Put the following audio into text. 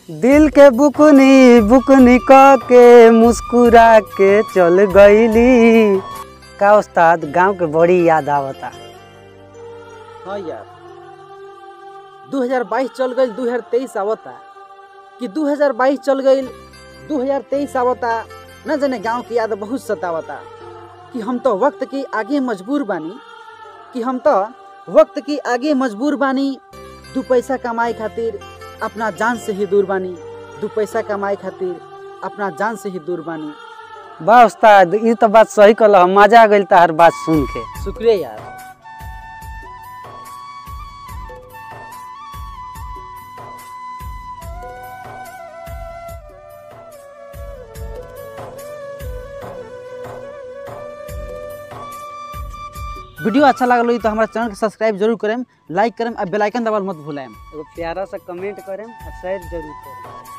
दिल के बुकनी बुकनी क के मुस्कुरा के चल गईली का उस्ताद गांव के बड़ी याद आवता हाँ यार 2022 चल गई 2023 आवता कि 2022 चल गई 2023 आवता न जाने गांव की याद बहुत सतावता कि हम तो वक्त के आगे मजबूर बानी कि हम तो वक्त के आगे मजबूर बानी दू पैसा कमाए खातिर अपना जान से ही दूर बानी दू पैसा कमाए खातिर अपना जान से ही दूर बानी बा उस्ताद ई तो बात सही कहल मजा आ गइल तार बात सुन के शुक्रिया यार वीडियो अच्छा लगल होई तो हमारा चैनल के सब्सक्राइब जरूर करें लाइक करें और बेल आइकन दबाल मत भूलें एगो प्यारा सा कमेंट करें और शेयर जरूर करें